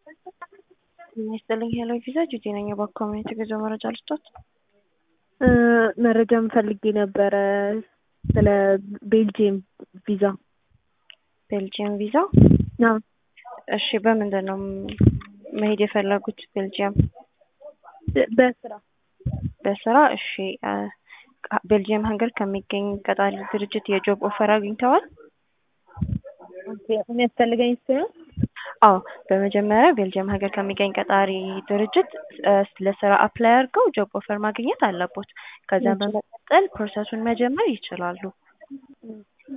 ጤና ይስጥልኝ ሄሎ ቪዛ ጁቲ ነኝ። በኮሚኒቲ ጉዞ መረጃ ልስጦት። መረጃ ፈልጌ ነበረ ስለ ቤልጅየም ቪዛ። ቤልጅየም ቪዛ? አዎ። እሺ በምንድን ነው መሄድ የፈለጉት ቤልጅየም? በስራ በስራ እሺ። ቤልጅየም ሀገር ከሚገኝ ቀጣሪ ድርጅት የጆብ ኦፈር አግኝተዋል? የሚያስፈልገኝ እሱ ነው። አዎ በመጀመሪያ ቤልጅየም ሀገር ከሚገኝ ቀጣሪ ድርጅት ለስራ አፕላይ አድርገው ጆብ ኦፈር ማግኘት አለቦት። ከዛም በመቀጠል ፕሮሰሱን መጀመር ይችላሉ።